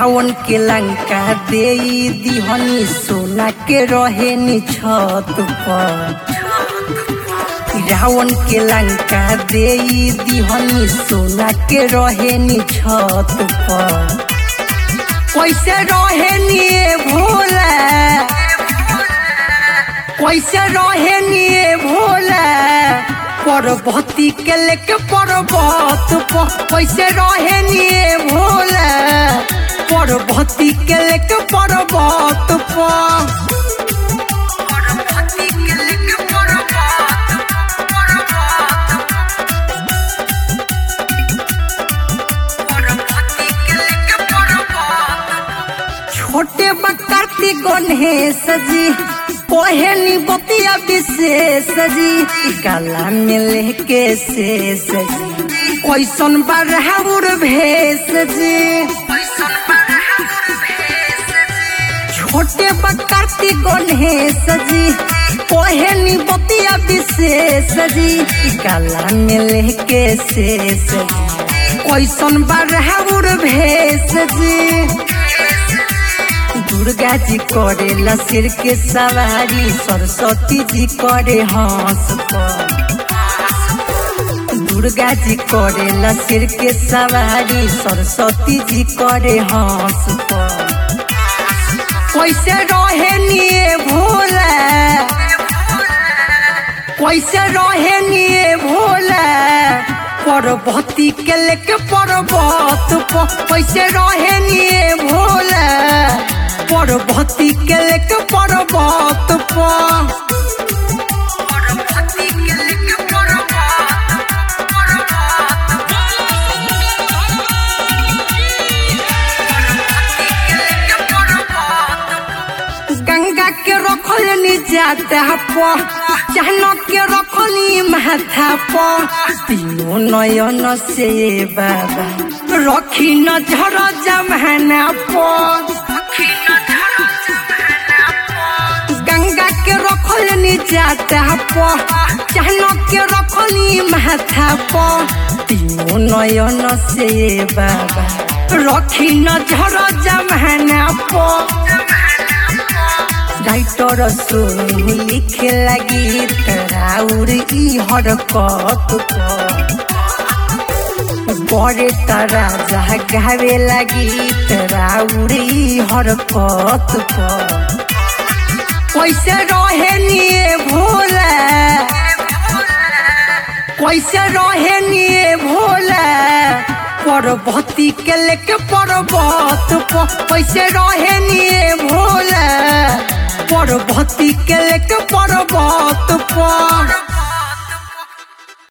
रावण के लंका दे दिहनी सोना के रहे नि छत पर रावण के लंका दे दिहनी सोना के रहे नि छत पर कैसे रहे नि भोला कैसे रहे नि भोला पर्वती के लेके पर्वत पर कैसे रहे नि भोला पर्वती के लेके पर्वत पर पर्वती के लेके पर्वत पर्वती के लेके पर्वत छोटे बकरती गणेश जी कोहेनी बतिया विशेष जी काला में लेके शेष जी कैसन बरहर भेष जी छोटे बकरती गणेश जी कोहेनी बतिया विशेष जी काला में लेके शेष जी कैसन बरहर भेष जी दुर्गा जी करे लसिर के सवारी सरस्वती जी करे हंस पर दुर्गा जी करे लसिर के सवारी सरस्वती जी करे हंस पर कैसे रहे निये भोला कैसे रहे निये भोला पर्वती के लेके पर्वत पर कैसे रहे निये भोला पर्वती के लेके पर्वत पर पर्वती के लेके गंगा के रखल जाता पर जहन के रखली माथा पर तीनों नयन से बाबा रखी नजर जमाना पर गंगा के रखल जाता पर जहन के रखली माथा पर तीनों नयन से बाबा रखी नजर जमाना पर राइटर सुनी लिखे लगी तराउर ई हरकत बड़े तरा गावे लगी तराउर ई हरकत कैसे रहे निये भोला कैसे रहे निये भोला पर्वती के लेके पर्वत पर कैसे रहे निये भोला पर्वती के लेके पर्वत पर